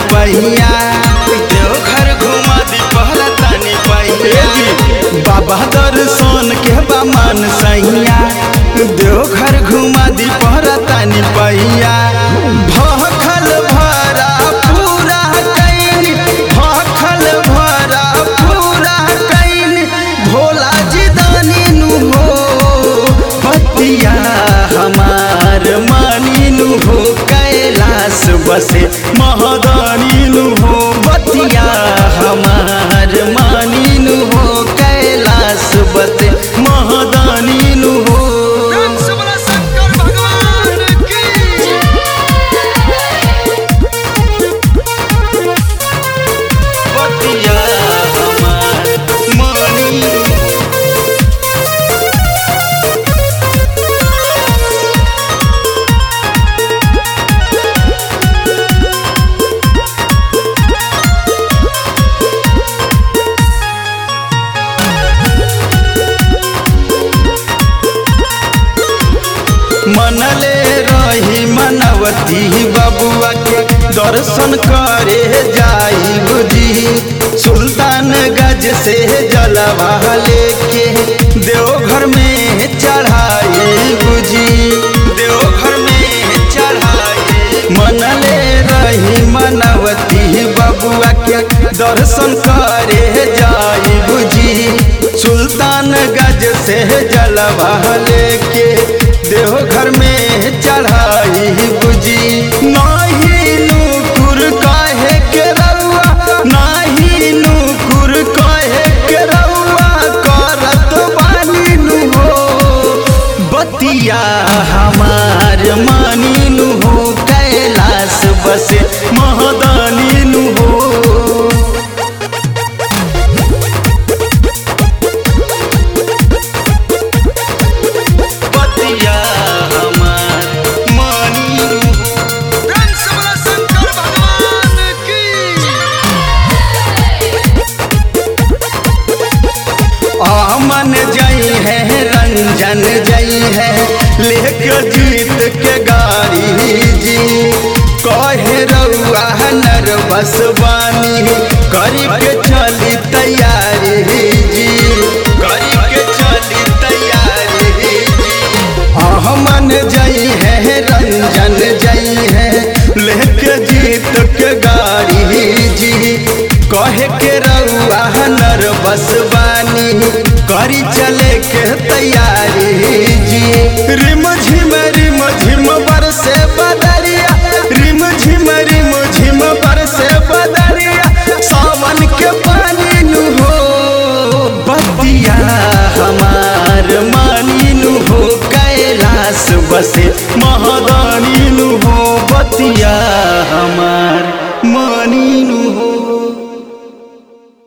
पहिया देवघर घुमा दी पहरा तानी पहिया बाबा दर्शन के बामन सैया देवघर घुमा दी पहरा तानी पहिया भखल भरा पूरा कैन भखल भरा पूरा कैन भोला जी दानी नु हो पतिया हमार मानी नु हो कैलाश बसे महदानी नु हो बतिया हमार मानी नु हो कैलाश बसे महदानी नु हो शंकर भगवान की बतिया हमार मानी नु हो मनले रही मनवती बबुआ के दर्शन करे जाई बुझी सुल्तान गज से जलवा लेके देवघर में चढ़ाई बुझी देवघर में चढ़ाई मनले रही मनवती बबुआ के दर्शन करे जाई बुझी सुल्तान गज से जलवा लेके देवघर में चढ़ाई बुझी नाही नूपुर काहे के रउआ नाही नूपुर काहे के रउआ करत बानी नु हो बतिया हमार मानी नु हो कैलाश बसे महदानी नु हो बतिया हमार मानी नु हो शंकर भगवान की आमन जई है रंजन जई है लेके जीत के गाड़ी जी कहे रउआ नर बसवानी करी के चली तैयारी जी करी के चली तैयारी जी आमन जई है रंजन जई है लेके जीत के गाड़ी जी कहे के रउआ नर बसवानी करी चले के तैयारी जी रिम झिम रिम झिम बरसे बदरिया रिम झिम रिम झिम बरसे बदरिया सावन के पानी नु हो बतिया हमार मानी नु हो कैलाश बसे